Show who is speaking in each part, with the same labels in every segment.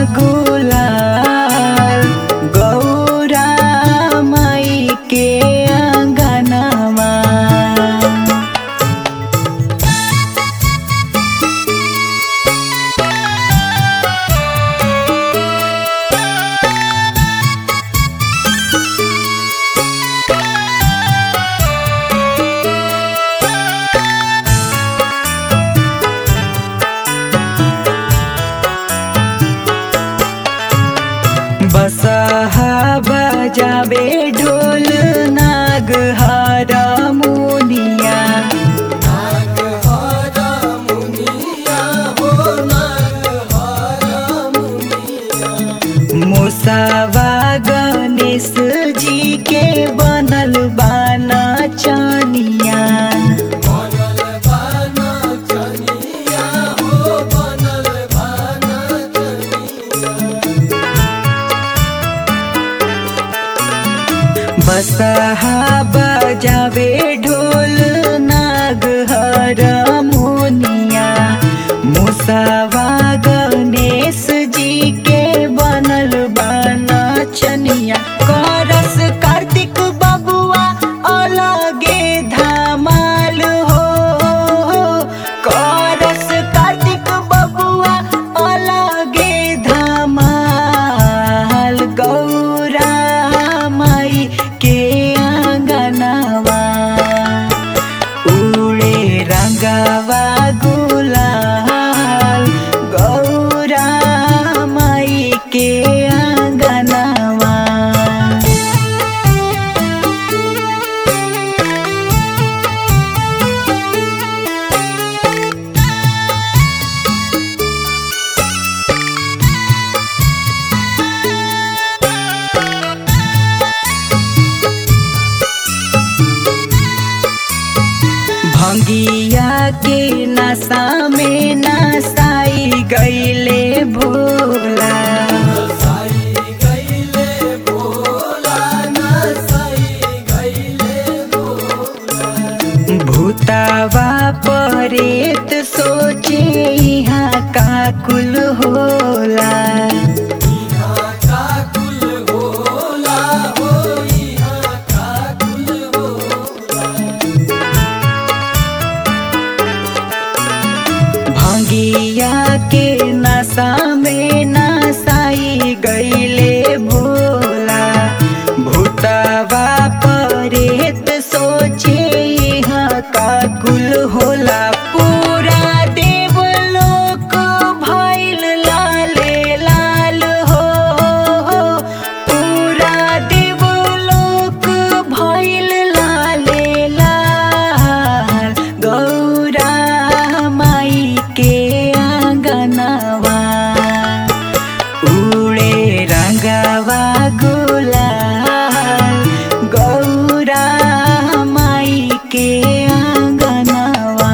Speaker 1: गुलाल गौरा माई के अंगनवा बसहा बजावे ढोल नाग हारमोनिया मुसावा गणेश जी के बनल बाना चनिया बसहा बजावे ढोल नाग हारमोनिया मुसावा गणेश जी के बनल बाना चनिया करस कार्तिक बबुआ अलगे धमाल हो करस कार्तिक बबुआ अलगे धमाल गौरा माई के आंगनवा उड़े रंगवा गुलाल गौरा माई के आंगनवा भंगिया के नशा में नसाई गईले भोला भूतावा परेत सोचे यहाँ का कुल होला भंगिया के नशा में नसाई गईले भोला भूतवा परेत सोचे यहाँ का कुल होला पूरा देवलोक भइल लाले लाल हो पूरा देवलोक भइल लाले लाल गौरा माई के आंगनवा उड़े रंगवा गुलाल गौरा माई के आंगनवा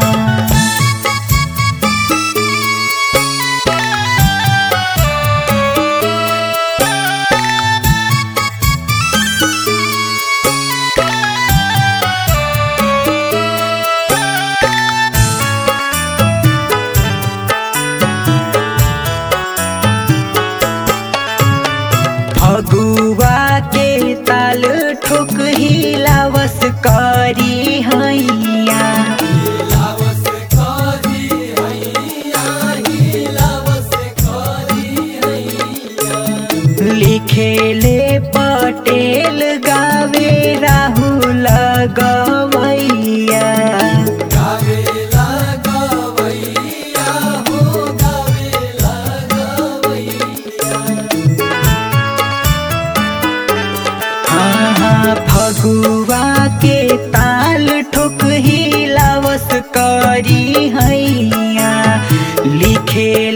Speaker 1: फगुआ के ताल ठोक हिलावस करी हैया लिखेले पटेल गावे राहुल गवैया हाँ हाँ फगुआ के ताल ठोक हिलावस करी हैया लिखे